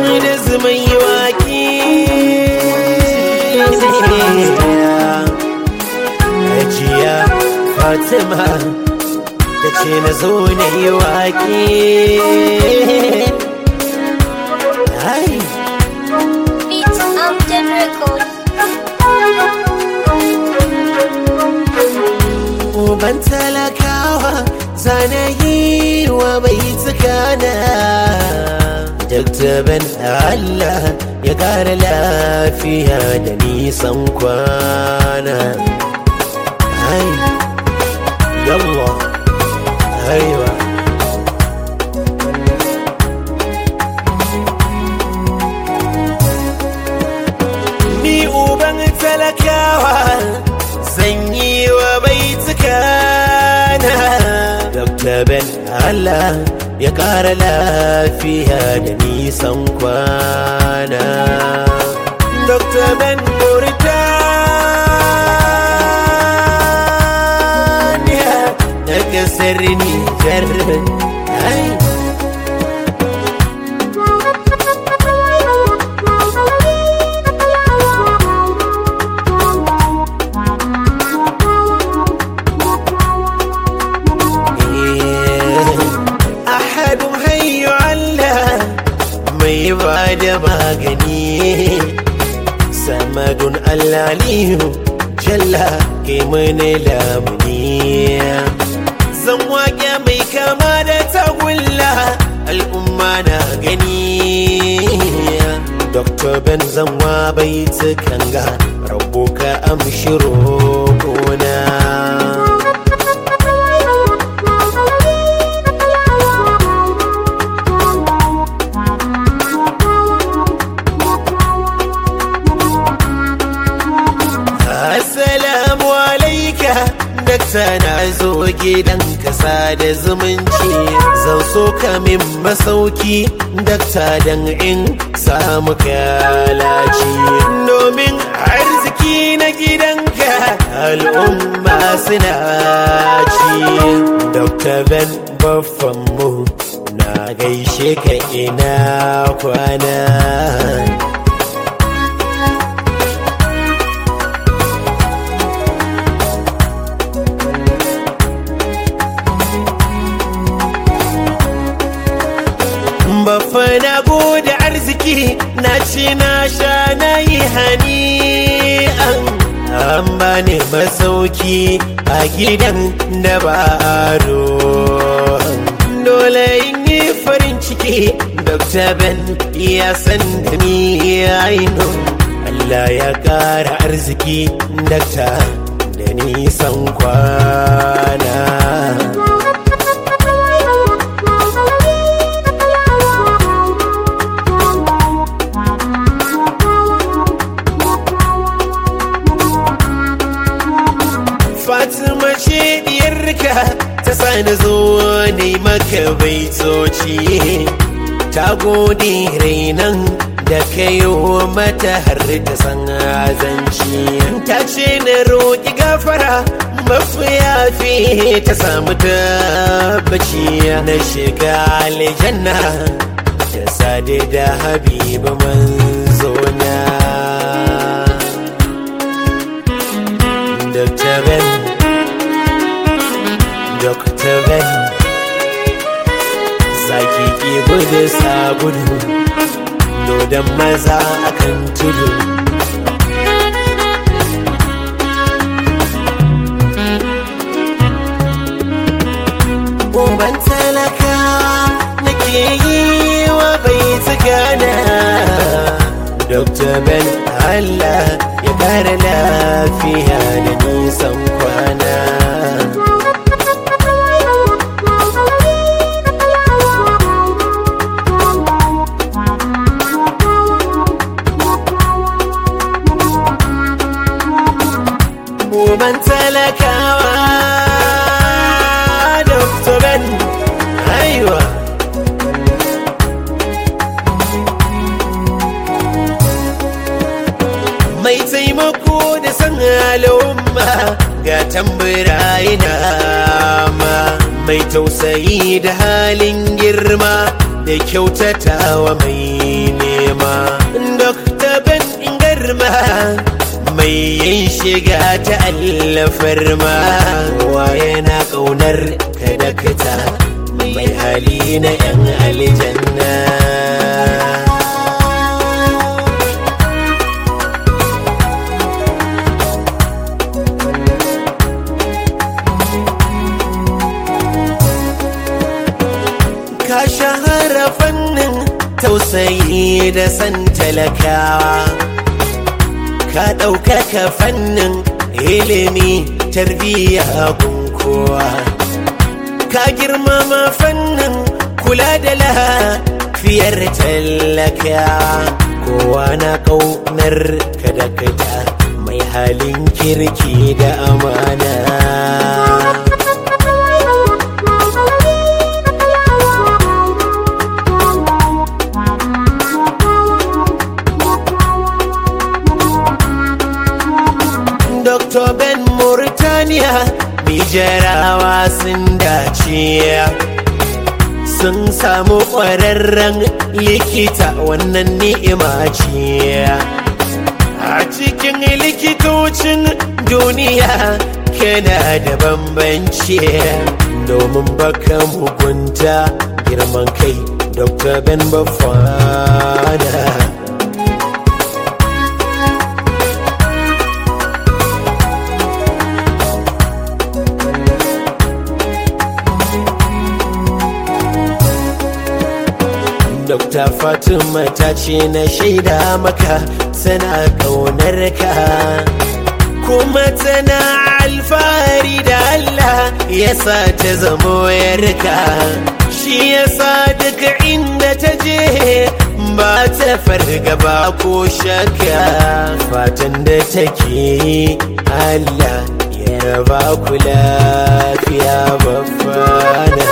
da zumai waki Hajiya Fatima ta ce na zo na yi waki Ai, Beats Amgen Records. uban talakawa zana yi wa bai tsakana Dr. Ben Allah ya ƙara lafiya da nisan kwana Ai, yawwa, aiwa Ni uban talakawa zan yi wa bai tsakana Dr. Ben Allah ya ƙara lafiya da nisan kwana Dr. Ben Mauritania na ƙasar Nijar Ai, ahadun hayyu Allah mai ba da magani samadun allaliyu jalla ke mani lamuni zan waƙe mai kama da tagulla al'umma na gani Dr. Ben zanwa bai tukanga rabu ka amshi roƙona Assalamu alaika Dakta na zo gidan kasa da zumunci Zan so ka min masauki Dakta dan in samu kalaci Domin arziki na gidanka al'umma suna ci Dr. Ben baffanmu na gaishe ka ina kwana Baffa na gode arziki na ci na sha na yi hani an bani masauki a gidan da ba ado dole in yi farin ciki Dr. Ben ya san da ni aino Allah ya ƙara arziki Dr. da nisan kwana Fatima ce diyarka ta sani zo ne maka baitoci ta gode rainan da kayo mata har ta san azanci ta ce na roƙi gafara mafiya fi ta samu tabbaci na shiga aljanna ta sade da habiba manzona Dr. Ben Dr. Ben Zaki ki gudu sa gudu Dodon maza akan tudu Uban talaka nake yi wa bai tsagana Dr. Ben Allah ya kara lafiya da nisan kwana Uban talakawa Dr. Ben Aiwa mai taimako da san al'umma ga tambura ina ma mai tausayi da halin girma da kyautatawa mai ne nema dokta ben garma mai yin shiga ta allafar ma waye na kaunar ka dakta mai hali na yan aljanna ka shahara fannin tausayi da san talakawa ka ɗaukaka fannin ilimi tarbiyya gunkowa ka girmama fannin kula da lafiyar talakawa kowa na ƙaunar ka da kada mai halin kirki da amana Dr. Ben Mauritania Nijerawa sun dace sun samu ƙwararren likita wannan ni'ima ce a cikin likitocin duniya kana da bambanci domin baka mugunta girman kai Dr. Ben Bafana Dokta Fatima ta ce na shaida maka tana ƙaunar ka kuma tana alfahari da Allah ya sa ta zamo yarka shi ya sa duka inda ta je ba ta fargaba ko shakka fatan da take yi Allah ya raba ku lafiya babbana.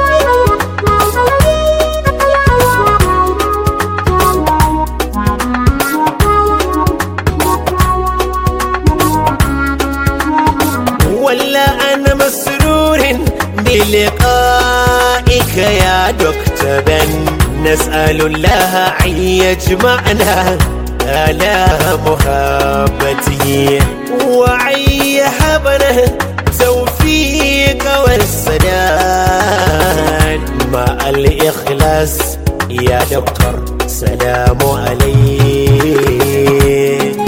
ولا أنا مسرور بلقائك يا دكتور بن نسأل الله أن يجمعنا على محبته وأن يهبنا توفيق والسداد مع الإخلاص يا دكتور سلام عليك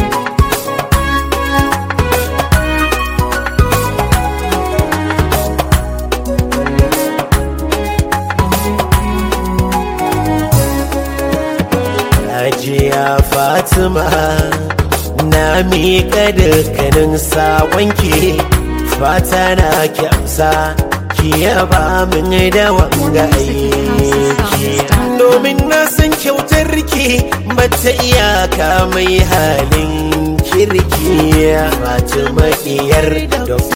Hajiya Fatima na miƙa dukkanin saƙonki fata na ki amsa ki yaba min da wanga aiki domin na san kyautar ki bata iyaka mai halin kirki Fatima iyar da